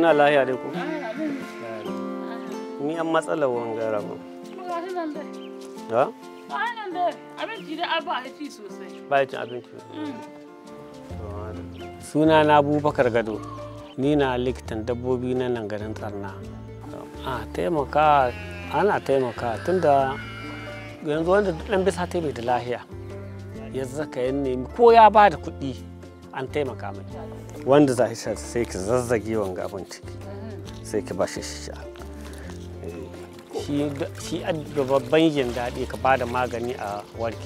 kuna lahiya dai ku ni an matsala wangara ba ha abinci da alba ci sosai ba cin abinci suna na abubakar gado ni na likitan dabbobi na nan garin tsarna a taimaka ana taimaka tunda yanzu wanda dan bisa ta bai da lahiya ya zaka ya nemi ko ya ba da kuɗi an taimaka mai wanda za shi sai ki zazzage wanga abin ciki sai ki ba shi sha shi da babban yin daɗi ka ba da magani a warki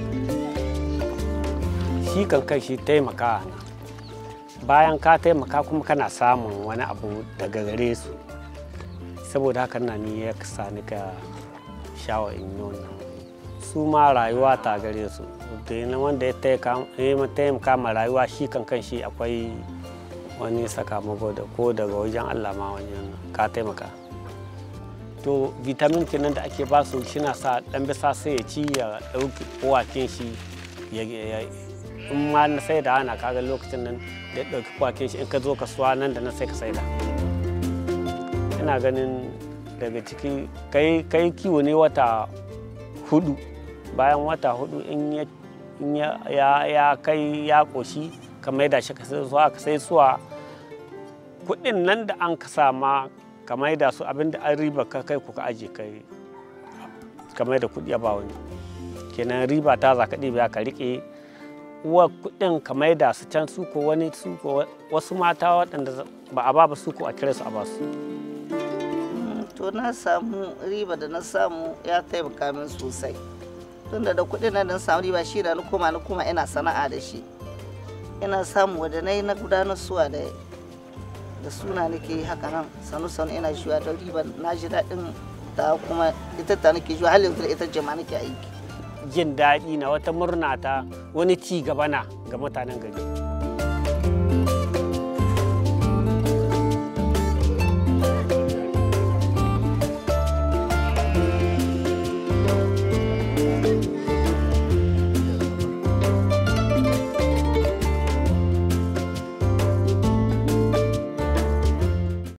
shi kan kai shi taimaka na bayan ka taimaka kuma kana samun wani abu daga gare su saboda haka na ni ya sa ni ka shawa in yi wannan su ma rayuwa ta gare su da wanda ya taimaka ma rayuwa shi kan kan shi akwai wani sakamako da ko daga wajen allah ma wajen ka taimaka to vitamin kenan da ake basu shina sa dan bisa sai ya ci ya dauki kowakin shi ya in ma na sai da ana kaga lokacin nan da ya dauki kowakin shi in ka zo kasuwa nan da nan sai ka sai da ina ganin daga ciki kai kai kiwo ne wata hudu bayan wata hudu in ya ya kai ya koshi ka maida shi ka sai suwa ka sai suwa kudin nan da an ka sama ka maida su abinda an riba ka kai ku ka aje kai ka maida kudi ba wani kenan riba ta za ka ɗiba ka riƙe uwa kudin ka maida su can su ko wani su ko wasu mata waɗanda ba a ba ba su ko a kira su a ba su to na samu riba da na samu ya taimaka min sosai tunda da kuɗin nan na samu riba shi da na koma na koma ina sana'a da shi ina samu wadda na yi na gudanar suwa da da suna nake haka nan sanu sanu ina shiwa da riba na ji daɗin ta kuma ita ta nake shiwa har yanzu da ita jama nake aiki jin daɗi na wata murna ta wani ci gaba na ga mutanen gari